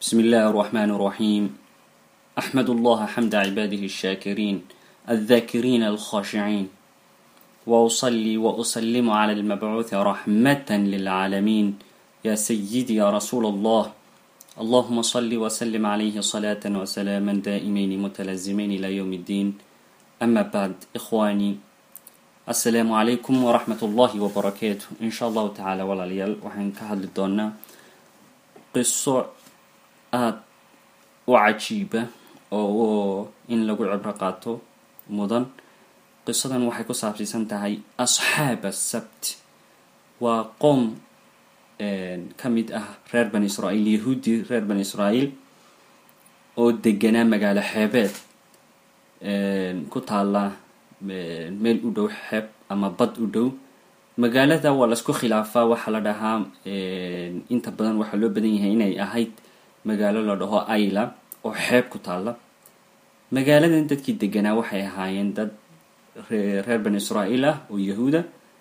بسم الله الرحمن الرحيم أحمد الله حمد عباده الشاكرين الذاكرين الخاشعين وأصلي وأسلم على المبعوث رحمة للعالمين يا سيدي يا رسول الله اللهم صل وسلم عليه صلاة وسلاما دائمين متلازمين إلى يوم الدين أما بعد إخواني السلام عليكم ورحمة الله وبركاته إن شاء الله تعالى ولا ليال وحن كهل الدونا قصة aada u cajiiba oo in lagu cibro qaato mudan qisadan waxay ku saabsiisan tahay asxaab asabt waa qoom ka mid ah reer bani israa'iil yahuudi reer bani israa'iil oo deganaa magaalo xeebeed ku taalla meel u dhow xeeb ama bad u dhow magaalada waa laisku khilaafaa waxaa la dhahaa inta badan waxaa loo badan yahay inay ahayd magaalo la dhaho ayla oo xeeb ku taalla magaaladan dadkii deganaa waxay ahaayeen dad reer bani israa'iil ah oo yahuuda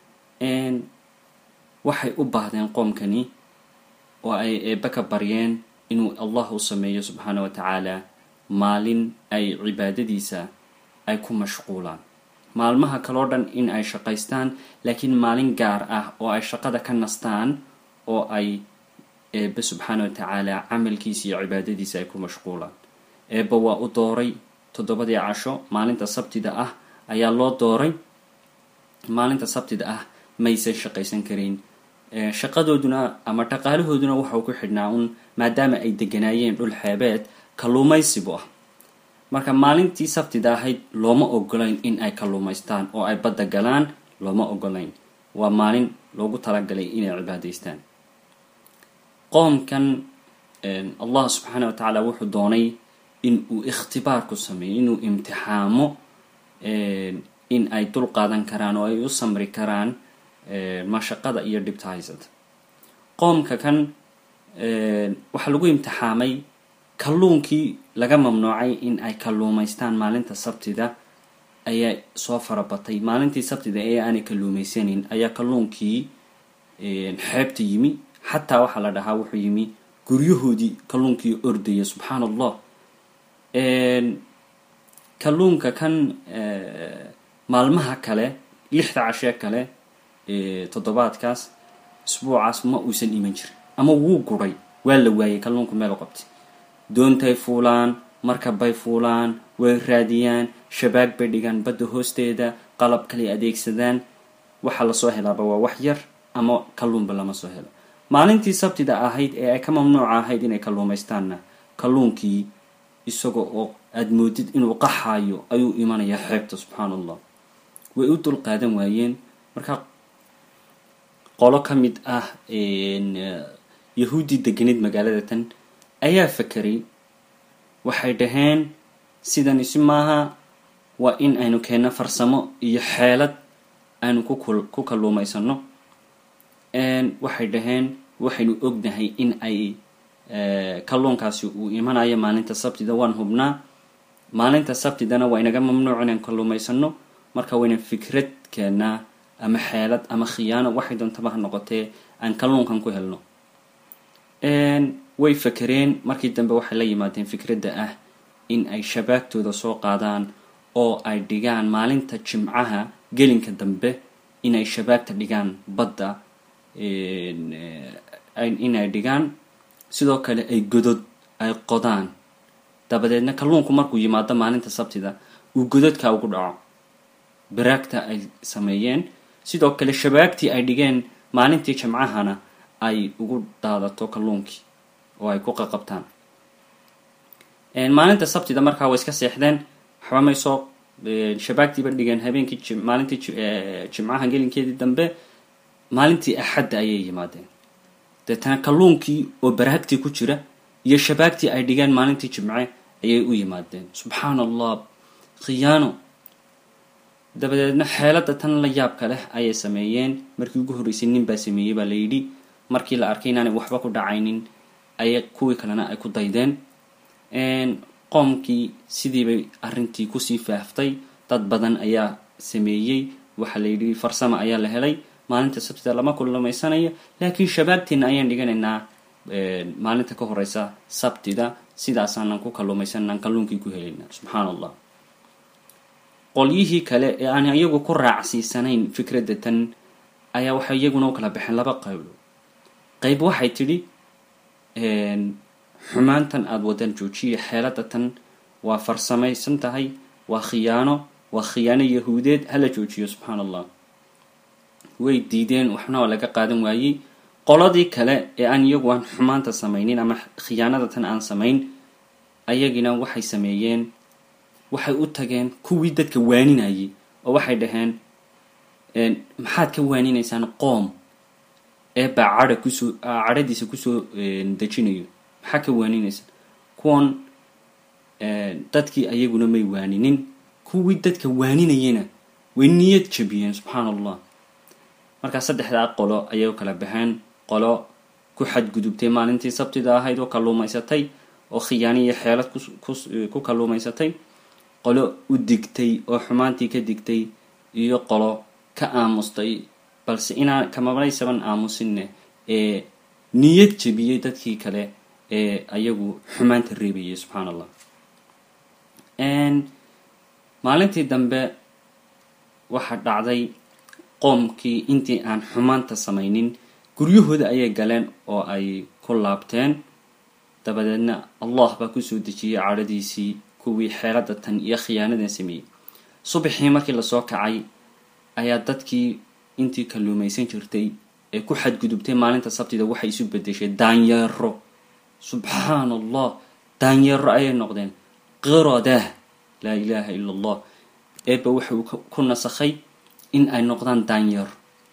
waxay u baahdeen qoomkani oo ay eebbe ka baryeen inuu allah u sameeyo subxaana wa tacaala maalin ay cibaadadiisa ay ku mashquulaan maalmaha kaloo dhan in ay shaqaystaan laakiin maalin gaar ah oo ay shaqada ka nastaan oo ay eebbe subxaana wa tacaala camalkiisa iyo cibaadadiisa ay ku mashquulaan eebbe waa u dooray toddobadii casho maalinta sabtida ah ayaa loo dooray maalinta sabtida ah maysan shaqaysan karayn shaqadooduna ama dhaqaalahooduna waxau ku xidhnaa un maadaama ay deganaayeen dhul xeebeed kalluumaysibu ah marka maalintii sabtida ahayd looma ogolayn in ay kalluumaystaan oo ay badda galaan looma ogolayn waa maalin loogu talagalay inay cibaadaystaan qoomkan allah subxaana wa tacaala wuxuu doonay in uu ikhtibaar ku sameeyo inuu imtixaamo in ay dul qaadan karaan oo ay u samri karaan mashaqada iyo dhibta haysata qoomka kan waxaa lagu imtixaamay kalluunkii laga mamnuucay in ay kalluumaystaan maalinta sabtida ayaa soo farabatay maalintii sabtida ee aanay kalluumaysanin ayaa kalluunkii xeebta yimi xataa waxaa la dhahaa wuxuu yimi guryahoodii kalluunkii ordaya subxaan allah kalluunka kan maalmaha kale lixda cashee kale toddobaadkaas isbuucaas ma uusan iman jirin ama wuu guray waa la waayay kalluunku meel u qabtay doontay fuulaan markabbay fuulaan way raadiyaan shabaag bay dhigaan badda hoosteeda qalab kaley adeegsadaan waxaa lasoo helaaba waa wax yar ama kalluunba lama soo helo maalintii sabtida ahayd ee ay ka mamnuuca ahayd inay kalluumaystaanna kalluunkii isaga oo aada moodid inuu qaxaayo ayuu imanayaa xeebta subxaan allah way u dul qaadan waayeen marka qolo ka mid ah yahuuddii deganid magaalada tan ayaa fakeray waxay dhaheen sidan isi maaha waa in aynu keenno farsamo iyo xeelad aynu ku kalluumaysano waxay dhaheen waxaynu ognahay in ay kalluunkaasi uu imanayo maalinta sabtida waan hubnaa maalinta sabtidana waa inaga mamnuuc inaan kalluumaysano marka wayna fikrad keennaa ama xeelad ama khiyaano waxay doontaba ha noqotee aan kalluunkan ku helno way fakereen markii dambe waxay la yimaadeen fikradda ah in ay shabaagtooda soo qaadaan oo ay dhigaan maalinta jimcaha gelinka dambe inay shabaagta dhigaan badda inay dhigaan sidoo kale ay godod ay qodaan dabadeedna kalluunku markuu yimaado maalinta sabtida uu gododka ugu dhaco baraagta ay sameeyeen sidoo kale shabaagtii ay dhigeen maalintii jimcahana ay ugu daadato kalluunkii oo ay ku qaqabtaan maalinta sabtida markaa way iska seexdeen waxba may soo shabaagtiiba dhigeen habeenkii maalintii jimcaha gelinkeedii dambe maalintii axadda ayay yimaadeen deetana kalluunkii oo baraagtii ku jira iyo shabaagtii ay dhigeen maalintii jimce ayay u yimaadeen subxaan allah khiyaano dabadeedna xeelada tan la yaabka leh ayay sameeyeen markii ugu horreysay nin baa sameeyey baa la yidhi markii la arkay inaanay waxba ku dhacaynin ayay kuwii kalena ay ku daydeen qoomkii sidiibay arrintii kusii faaftay dad badan ayaa sameeyey waxaa la yidhi farsama ayaa la helay maalinta sabtida lama kulamaysanayo laakiin shabaagteena ayaan dhiganaynaa maalinta ka horeysa sabtida sidaasaanan ku kalluumaysanaan kalluunkii ku helaynaa subxaan allah qolyihii kale ee aan iyagu ku raacsiisanayn fikradda tan ayaa waxay iyaguna u kala baxeen laba qaybo qayb waxay tidhi xumaantan aada wadan joojiya xeelada tan waa farsamaysan tahay waa khiyaano waa khiyaano yahuudeed hala joojiyo subxaan allah way diideen waxna waa laga qaadan waayey qoladii kale ee aan iyagu aan xumaanta samaynin ama khiyaanada tan aan samayn ayagina waxay sameeyeen waxay u tageen kuwii dadka waaninayay oo waxay dhaheen maxaad ka waaninaysaan qoom ee baa cadha kusoo cadhadiisa kusoo dejinayo maxaa ka waaninaysaan kuwan dadkii ayaguna may waaninin kuwii dadka waaninayana way niyad jabiyeen subxaan allah markaa saddexdaa qolo ayay u kala baxeen qolo ku xadgudubtay maalintii sabtida ahayd oo kalluumaysatay oo khiyaani iyo xeelad ku kalluumaysatay qolo u digtay oo xumaantii ka digtay iyo qolo ka aamustay balse inaan kamabaysaban aamusinne ee niyad jebiyey dadkii kale ee ayagu xumaanta reebayay subxaan allah maalintii dambe waxaa dhacday qoomkii intii aan xumaanta samaynin guryahooda ayay galeen oo ay ku laabteen dabadeedna allah baa kusoo dejiyey cadhadiisii kuwii xeelada tan iyo khiyaanadan sameeyey subaxii markii lasoo kacay ayaa dadkii intii kalluumaysan jirtay ee ku xadgudubtay maalinta sabtida waxay isu bedeshay daanyeero subxaan allah daanyeero ayay noqdeen qiradah laa ilaaha ila allah eeba wuxuu ku nasakhay in ay noqdaan daanyeero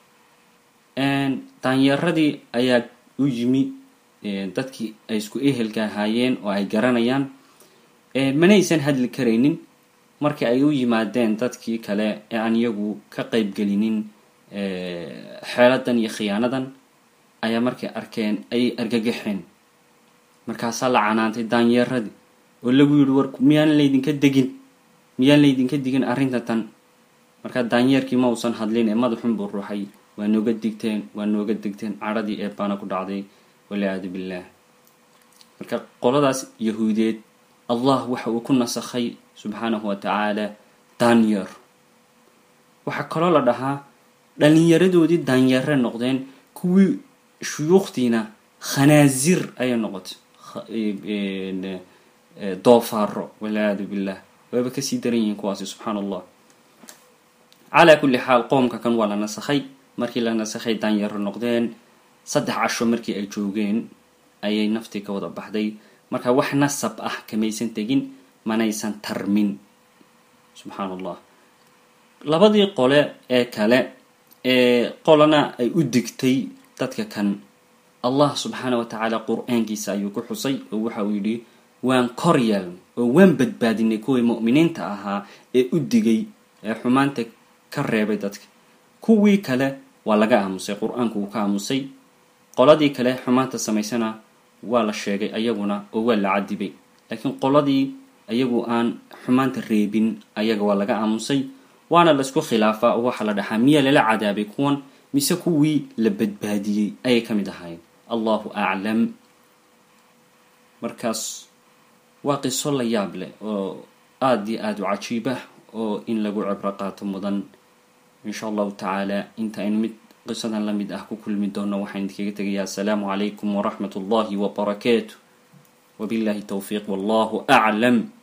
daanyeeradii ayaa u yimi dadkii ay isku ehelka ahaayeen oo ay garanayaan manaysan hadli karaynin markii ay u yimaadeen dadkii kale ee aan iyagu ka qaybgelinin xeeladan iyo khiyaanadan ayaa markay arkeen ayay argagaxeen markaasaa la canaantay daanyeeradii oo lagu yidhi war miyaan laydinka degin miyaan laydinka digin arrinta tan markaa daanyeerkii ma uusan hadlin ee madaxun buu ruuxay waa nooga digteen waa nooga digteen cadhadii ee baana ku dhacday waliyaadu billaah marka qoladaas yahuudeed allah waxa uu ku nasakhay subxaanahu wa tacaala daanyeer waxaa kaloo la dhahaa dhalinyaradoodii daanyeere noqdeen kuwii shuyuukhtiina khanaazir ayay noqotay doofaaro waliyaadu billah waaba kasii daran yihiin kuwaasi subxaan allah calaa kulli xaal qoomka kan waa la nasakhay markii la nasakhay daanyeero noqdeen saddex casho markii ay joogeen ayay naftii ka wada baxday marka wax nasab ah kamaysan tegin manaysan tarmin subxaan allah labadii qole ee kale ee qolana ay u digtay dadka kan allah subxaana wa tacaala qur-aankiisa ayuu ku xusay oo waxa uu yidhi waan kor yeelnay oo waan badbaadinay kuwii mu'miniinta ahaa ee u digay ee xumaanta ka reebay dadka kuwii kale waa laga aamusay qur-aanku wuu ka aamusay qoladii kale xumaanta samaysana waa la sheegay ayaguna oo waa la cadibay laakiin qoladii ayagu aan xumaanta reebin ayaga waa laga aamusay waana laisku khilaafaa oo waxaa la dhaxaa miyaa lala cadaabay kuwan mise kuwii la badbaadiyey ayay ka mid ahaayeen allahu aclam markaas waa qiso la yaab leh oo aada iyo aada u cajiib ah oo in lagu cibro qaato mudan insha allahu tacaala inta aynu mid qisadan la mid ah ku kulmi doono waxaan idinkaga tegayaa asalaamu calaykum waraxmat ullahi wabarakaatu wabillahi towfiiq wallahu aclam